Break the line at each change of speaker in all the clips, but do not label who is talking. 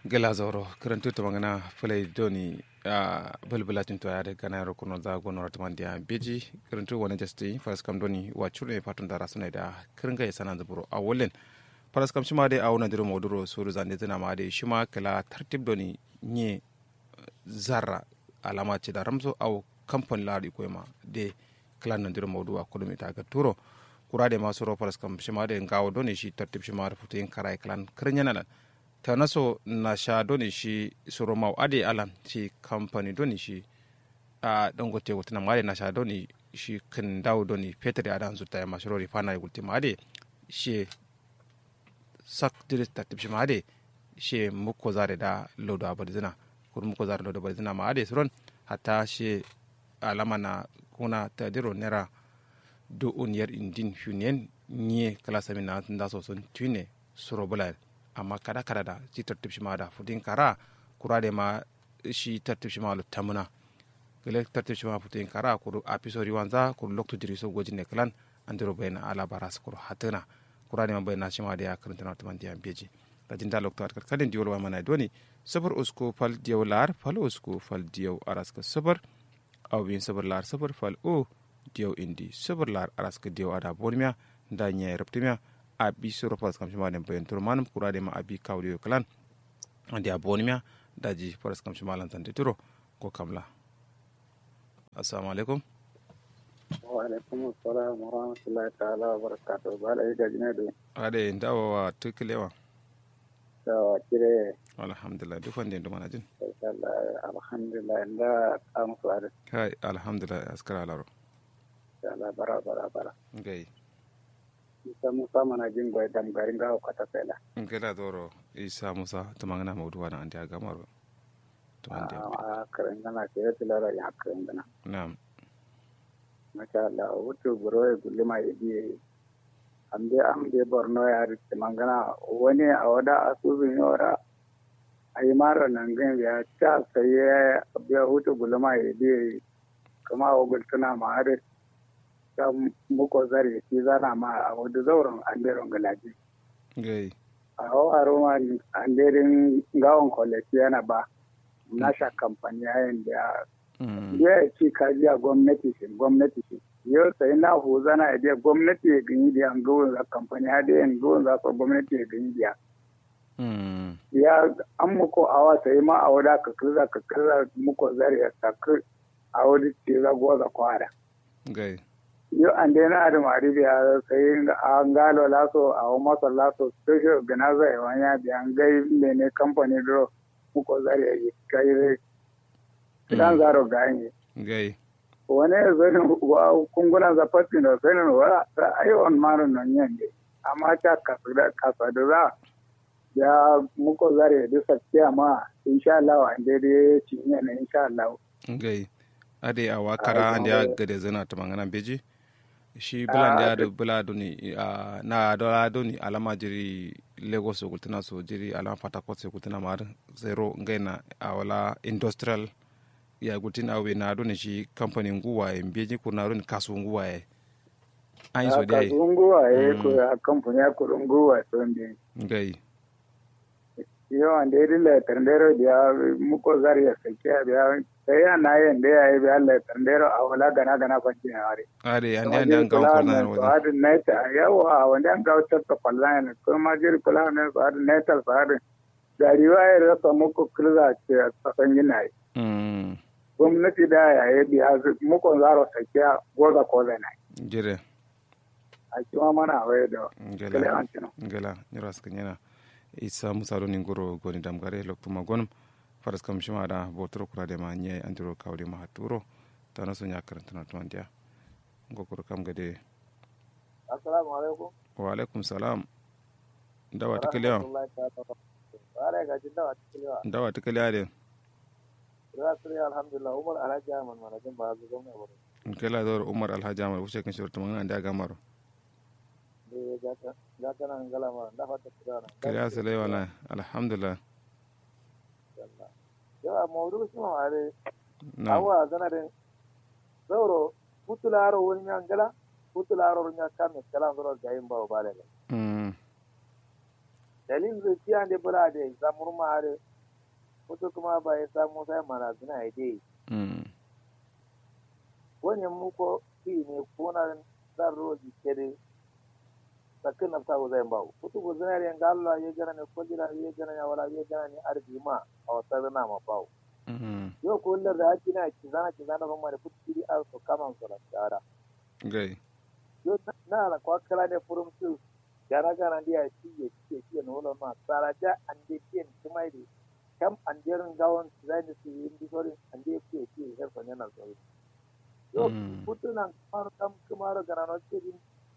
gela zoro karantu to mangana fulai doni a bulbula tin to yare kana ro kuno za gono rat man dia beji karantu wona jasti faras kam doni wa chure patun dara sunai da kiringa ya sanan zuburo a wolen faras kam shima dai a wona diro moduro suru zande tana ma dai shima kala tartib doni nye zarra alama ce da ramzo au kamfan lari koyma de kala nan diro modu a kulumi ta ga turo kurade masu ro faras kam shima dai ngawo doni shi tartib shima da futin karai klan kirnyana nan ta naso na sha doni shi soro mau ade alan shi kamfani doni shi a dangote wutina ma ade na sha doni shi kan dawo doni peter ya dan zuta ma shiro rifana ya gulti ma ade shi sak diris ta tipshi ma ade shi muko zare da lodo abadzina kur muko zare lodo abadzina ma ade suron hatta shi alama na kuna ta diro nera do uniyar indin hunyen nye kala sami na da so sun tune suro bulal amma kada kada da shi tartib shi ma da futin kara kura da ma shi tartib shi ma lu tamuna gele tartib shi ma futin kara kuru apisori wanza kuru lokto diri so gojin ne klan andiro bayna ala baras kuru hatana kura da ma bayna shi ma da ya karanta na tuman diyan beji da jin da lokto atkar kadin diyo wa mana doni sabar usko fal diyo lar fal usko fal diyo araska sabar aw bin sabar lar sabar fal o diyo indi sabar lar araska diyo ada bonmiya da nya reptimia abi soro pas kam shima den bayan tur manum kura de ma abi kawli kalan andi aboni mia daji paras kam shima lan tante turo ko kamla assalamu alaikum
wa alaikum assalam wa rahmatullahi ta'ala wa barakatuh bala yi gajina do
ade ndawa wa tukilewa
da kire
alhamdulillah duk wanda ndo manajin
alhamdulillah da kamu su ada
kai alhamdulillah askara laro
Allah bara bara bara
gai
isa musa mana jin goy dam garin ga kwata fela
ngela doro isa musa tumangana mawdu wana andi agamaro tumandi
a karin gana ke ya tilara ya karin gana
na'am
masha Allah wuto buro ya gulma ya biye amde amde borno ya rike mangana wani a wada asubin yora ayi mara nan gan ya ta sai ya biya wuto gulma ya biye kuma wa gultuna ma har ta muko zare shi zana ma a wadda zauren anderon galaji
gai
a hau a roma anderin gawon kwalaki yana ba nasha kamfani yayin da ya ci kaji a gwamnati shi gwamnati shi yau sai na hu zana ya je gwamnati ya gani da yan gawon za kamfani ha da yan gawon za su gwamnati ya gani da ya an muko awa sai ma a wada ka kirza ka kirza muko zare ya saki a wadda ce za goza kwara
gai
yo ande na adam arabia sai an galo laso a masa laso special organizer ya wanya bi an gai mene company do muko zare yi kai re kidan zaro ganye
gai
wani zai wa kunguna za fatin da sai wa ai on maro non yande amma ta kasada kasada za ya muko zare da sakkiya ma insha Allah ande dai cinye ne insha Allah
gai ade a wakara ande ya gade zana tumangana beji shi bulan da yado bula doni na dola doni alama jiri lagos gultina so jiri alama patakot se gultina mar zero ngaina awala industrial ya gultina awe na doni shi company nguwa e mbeji ko na doni kasu nguwa e an so dai
kasu nguwa e ko ya company ya ko nguwa so ndi
ngai
yo ande rile tendero dia muko zari ya sekia dia saya na yende ya bi Allah tendero awala gana gana fanci hari
are ande ande an gawo ko na
so ad net yawa wanda an gawo ta fallan ko ma jir kula ne so ad net so ad da riwaya rasa muko kirza ce tsakan yana yi gwamnati da ya yi biya muko zaro sekia goza ko zana
jire
a kuma mana waye da
ngela ngela ni ras kanyana isa musa ni ngoro goni damgare loktuma gonum faras kam shima da botoro kura de ma nye andiro kawde ma haturo tana so nya karantana to andia ngokoro kam gade
assalamu alaikum
wa alaikum salam dawa tikaliya
bare ga jin dawa tikaliya
dawa tikaliya de
rasuli alhamdulillah umar alhaji ahmad manajin ba zu gwamna ba
kela dor umar alhaji ahmad wuce kan shirta mangana da gamaro kiriya sale wala alhamdulillah
yawa maudu shi ma are awa zanarin zauro putularo wani yan gala putularo nya kame kala zoro gayin ba ba le dalil zai tiya de bula de zamur ma are
wasu kuma ba ya samu sai marazina ya dai
mm
wani muko fi ne kuna zan roji kere sakin na sabu zai bawo kutu bu zinari yan Allah ya gana ne ko jira ya gana ya wala ya gana ne arzi ma a wata zana ma bawo
mm
yau ko lar da haki na ki zana ki zana ban ma da kutu kiri a su kama su da tsara
gai
yau na na kwa kala ne furum su gara gara ndi ya ci ya ci ya ci na wala ma tsara ja an de tiyan kuma ide kam an jerin gawon zai da su yi ndi sorin an de ci ya ci ya herfa ne na sorin yau
Mm.
putunan kamar kam kamar granotidin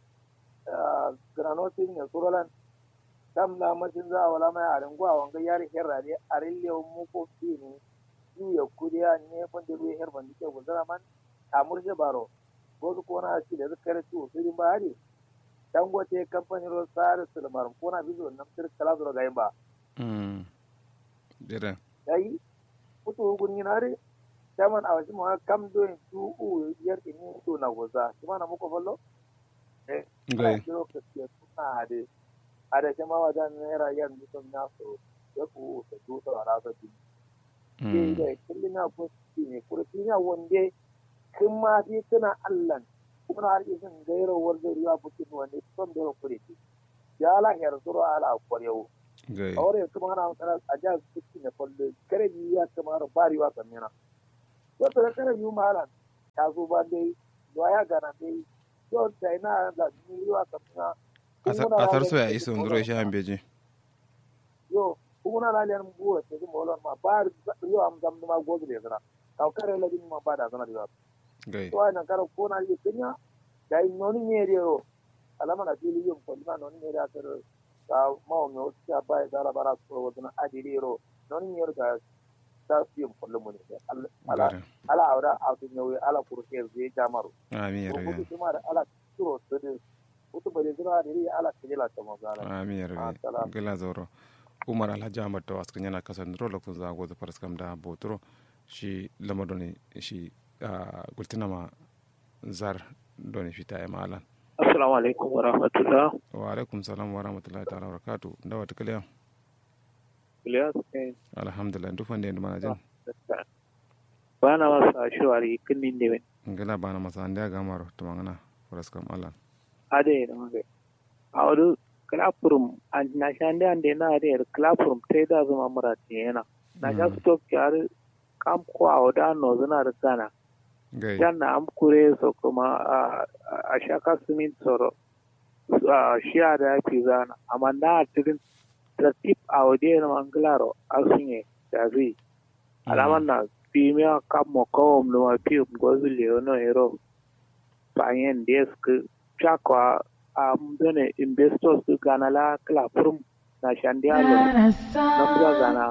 granotidin ya surolan kam na mashin za a wala mai a ringuwa wanga yari herra ne a rillewa muko fi ne yu ya kuriya ne wanda ruwa herban da ke guzara man a murje baro wasu kona shi da zaka ci wasu rin bahari dangote kamfanin ruwan tsari sulmar kona bizo nan sir kala zura ga yin ba
mm dire
yayi putu hugun yinare chairman a wasu mawa kam doyin su u yar ini to na goza kuma na muku fallo eh
gai
kiro ka ce suna hade hade kuma wajen naira yan mutum na so ya ku ta tuta a rasa din ke
mm
da kullum na ko shi ne kurfi na wande kin ma fi tana allan kuma har isin gairo wanda riwa bukin wanda son da kure ki ya la her suru ala kwarewo
gai
ahora kuma ana magana a jihar Bauchi ne kwallo kare biyu ya kamar bariwa kamina wata da kare biyu malam ta zo ba dai zuwa ya gana dai yau da ina da bariwa kamina
asar so ya iso nduro shi an beji
yo kuma na laliyar buwa ta zuma wala ma ba yau am zam ma gozu da zana ka kare la din ma ba da zana da
gai
to ai nan kare ko na yi kinya da in noni ne ro alama na fili yin ko na noni ne da kar ka ma me o ta ba da la bara ko wadana adiri ro noni ne da ta fi yin kullu mun ne ala
gare
ala awra a tun yawi ala kurke zai jamaru
amin ya
ko
rabi
mutu kuma da ala turo to de mutu bare zira da ri ala kila ta mazala
amin ya rabi
Assalam.
gila zauro umar alhaji ahmad da wasu yana kasar nduro lokacin za a goza faraskam da botoro shi lama doni shi gultina ma zar doni fita ya malan
Assalamu alaikum wa rahmatullah.
wa alaikum salam wa rahmatullahi ta'ala wa barakatu da wata kaliya
Ilyas ne
alhamdulillah duk wanda yanzu mana jin
ba na masa shawari kinnin da wani.
ngana bana masa anda gamaro to mangana faraskam alan
Ade da magai. A wani klapurum na shan da ande na ade klapurum ta da zama mura ce yana. Na sha su to kyar kam ko a wada no zana da gana.
gai
Yan na am kure so kuma a a shaka sumin soro. A shiya da ya fi zana. Amma na tirin tratip a wade na manglaro a sunye da zai. alaman na pimia kamo kawom luma pium gozu leono ero panyen desk chakwa am done investors du gana la kla prum na shandialo namja gana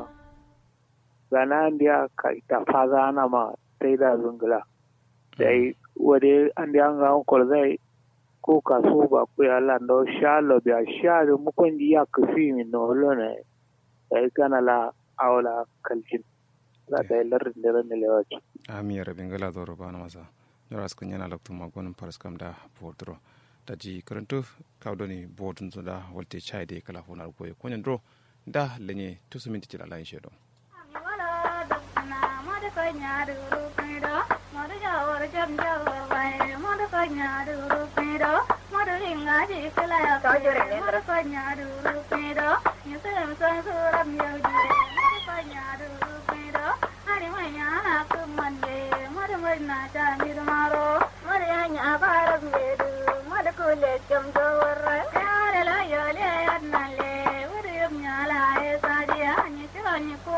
gana ndia ka ita faza na ma taida zungla dai wade andi anga onkol zai ko kaso ba ku ya lando shalo bia shalo mukondi ya kufi min no lone dai gana la awla kaljin za ta yi larin da ran lewaci.
amin ya rabi ngala zauro bana masa yara su kunyana lokacin magonin faraskam da botoro da ji karantu kawdoni botun su da walte chai da kala fonar goye kunyan dro da lenye tusu minti cila layin shedo
Madu